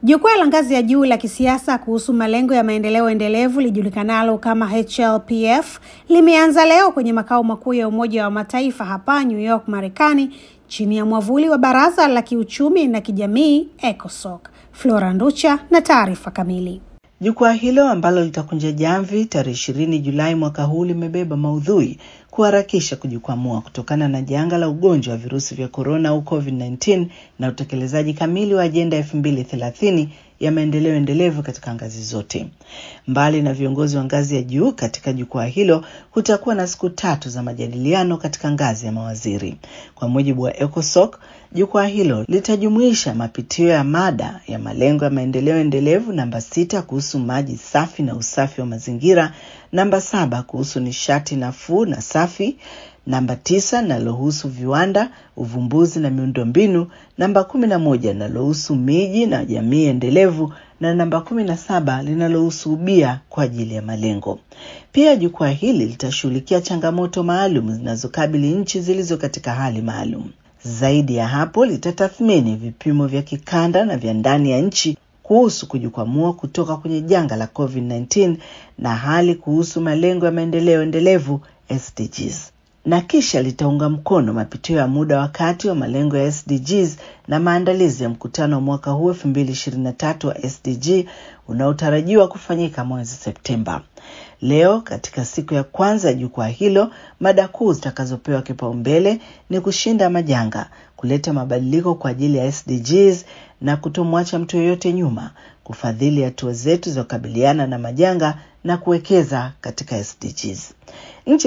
Jukwaa la ngazi ya juu la kisiasa kuhusu malengo ya maendeleo endelevu lijulikanalo kama HLPF limeanza leo kwenye makao makuu ya Umoja wa Mataifa hapa New York, Marekani, chini ya mwavuli wa Baraza la Kiuchumi na Kijamii ECOSOC. Flora Nducha na taarifa kamili. Jukwaa hilo ambalo litakunja jamvi tarehe ishirini Julai mwaka huu limebeba maudhui kuharakisha kujikwamua kutokana na janga la ugonjwa wa virusi vya korona au COVID-19 na utekelezaji kamili wa ajenda elfu mbili thelathini ya maendeleo endelevu katika ngazi zote. Mbali na viongozi wa ngazi ya juu katika jukwaa hilo, kutakuwa na siku tatu za majadiliano katika ngazi ya mawaziri. Kwa mujibu wa ECOSOC, jukwaa hilo litajumuisha mapitio ya mada ya malengo ya maendeleo endelevu namba sita kuhusu maji safi na usafi wa mazingira, namba saba kuhusu nishati nafuu na safi namba tisa linalohusu viwanda, uvumbuzi na miundombinu, namba kumi na moja linalohusu miji na jamii endelevu na namba kumi na saba linalohusu ubia kwa ajili ya malengo. Pia jukwaa hili litashughulikia changamoto maalum zinazokabili nchi zilizo katika hali maalum. Zaidi ya hapo, litatathmini vipimo vya kikanda na vya ndani ya nchi kuhusu kujikwamua kutoka kwenye janga la COVID-19 na hali kuhusu malengo ya maendeleo endelevu SDGs na kisha litaunga mkono mapitio ya muda wa kati wa malengo ya SDGs na maandalizi ya mkutano wa mwaka huu 2023 wa SDG unaotarajiwa kufanyika mwezi Septemba. Leo katika siku ya kwanza ya jukwaa hilo, mada kuu zitakazopewa kipaumbele ni kushinda majanga, kuleta mabadiliko kwa ajili ya SDGs na kutomwacha mtu yoyote nyuma, kufadhili hatua zetu za kukabiliana na majanga na kuwekeza katika SDGs. Nchi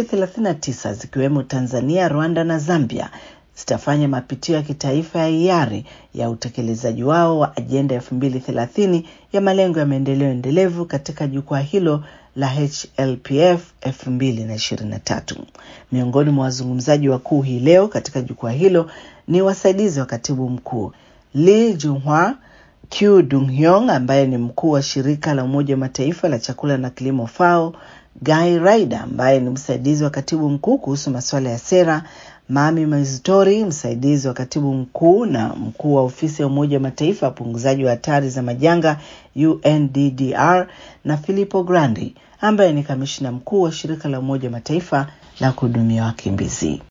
39 zikiwemo Tanzania, Rwanda na Zambia zitafanya mapitio ya kitaifa ya hiari ya utekelezaji wao wa ajenda elfu mbili thelathini ya malengo ya maendeleo endelevu katika jukwaa hilo la HLPF 2023. Miongoni mwa wazungumzaji wakuu hii leo katika jukwaa hilo ni wasaidizi wa katibu mkuu Lee Junhwa, Q Dunghyong ambaye ni mkuu wa shirika la Umoja wa Mataifa la chakula na kilimo FAO, Guy Ryder ambaye ni msaidizi wa katibu mkuu kuhusu masuala ya sera, Mami Mazitori, msaidizi wa katibu mkuu na mkuu wa ofisi ya Umoja wa Mataifa ya upunguzaji wa hatari za majanga UNDDR, na Filippo Grandi ambaye ni kamishina mkuu wa shirika la Umoja wa Mataifa la kuhudumia wakimbizi.